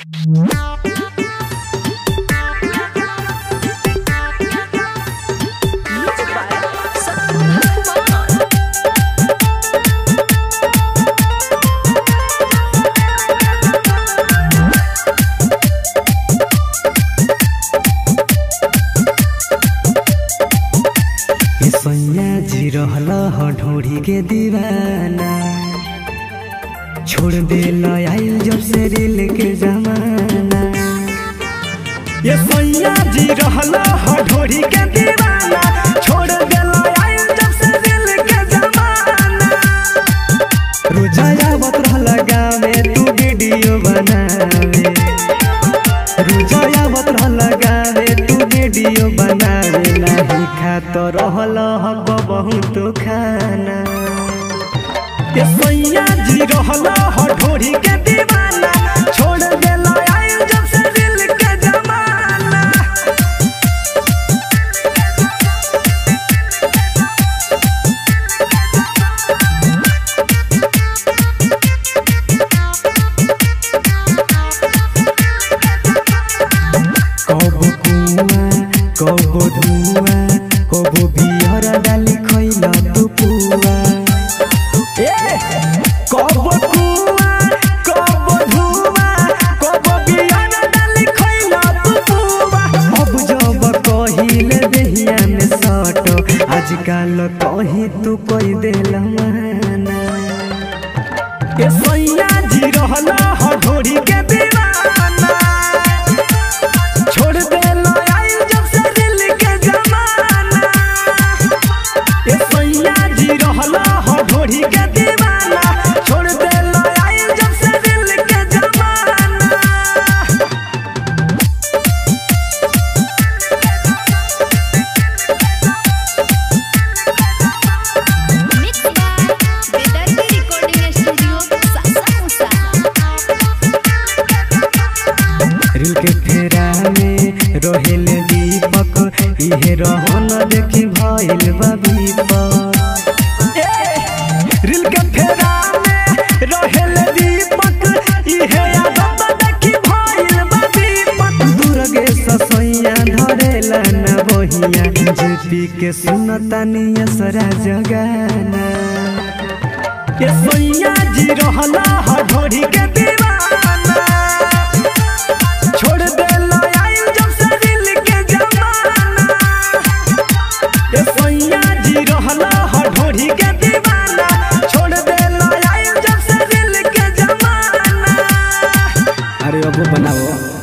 Music by Satya Kumar. ए सैया जी रहल ह ढोढ़ी के दीवाना छोड़ दे आइल जब से रिल के जमाना ये सैया जी रहल ह ढोढ़ी के दीवाना छोड़ दे आइल जब से रिल के जमाना रोजाया आवत रहल गावे तू वीडियो बनावे रोजाया आवत रहल गावे तू वीडियो बनावे नाही खात रहल हक बहुत खाना ये सैया जी रहल ह ढोरी के दीवाना छोड़ देला आइल जब से दिल के जमाना कब कुआ कब धुआ कब बिहर डाली खैला तू पुआ ए कब कुआ कब धुआ कब बिहर डाली खैला तू पुआ अब जब कहिले देहिया में सट आजकल कही तू कोई देला माना ए सैया जी रहल ह ढोरी के दीवाना छोड़ दे आइल जब से दिल के जमाना ए सैया जी रहल ह ढोरी के दीवाना छोड़ दे आइल जब से दिल के जमाना Mixed by Vedarthi Recording Studio, Sasamusa. रिल के फेरा में रहेल दीपक इहे रहन देखी भइल बा विपक रिल के फेरा में रहेल दीपक इहे आदत देखी भइल बा विपक दुर्गे ससैया धरेला न बहिया जेपी के सुनतानी असरा जगाना ये सैया जी रहला ह ढोरी के दीवाना छोड़ दे आइल जब से दिल के जमाना ये सैया जी रहला ह ढोरी के दीवाना छोड़ दे आइल जब से दिल के जमाना अरे अब बनाओ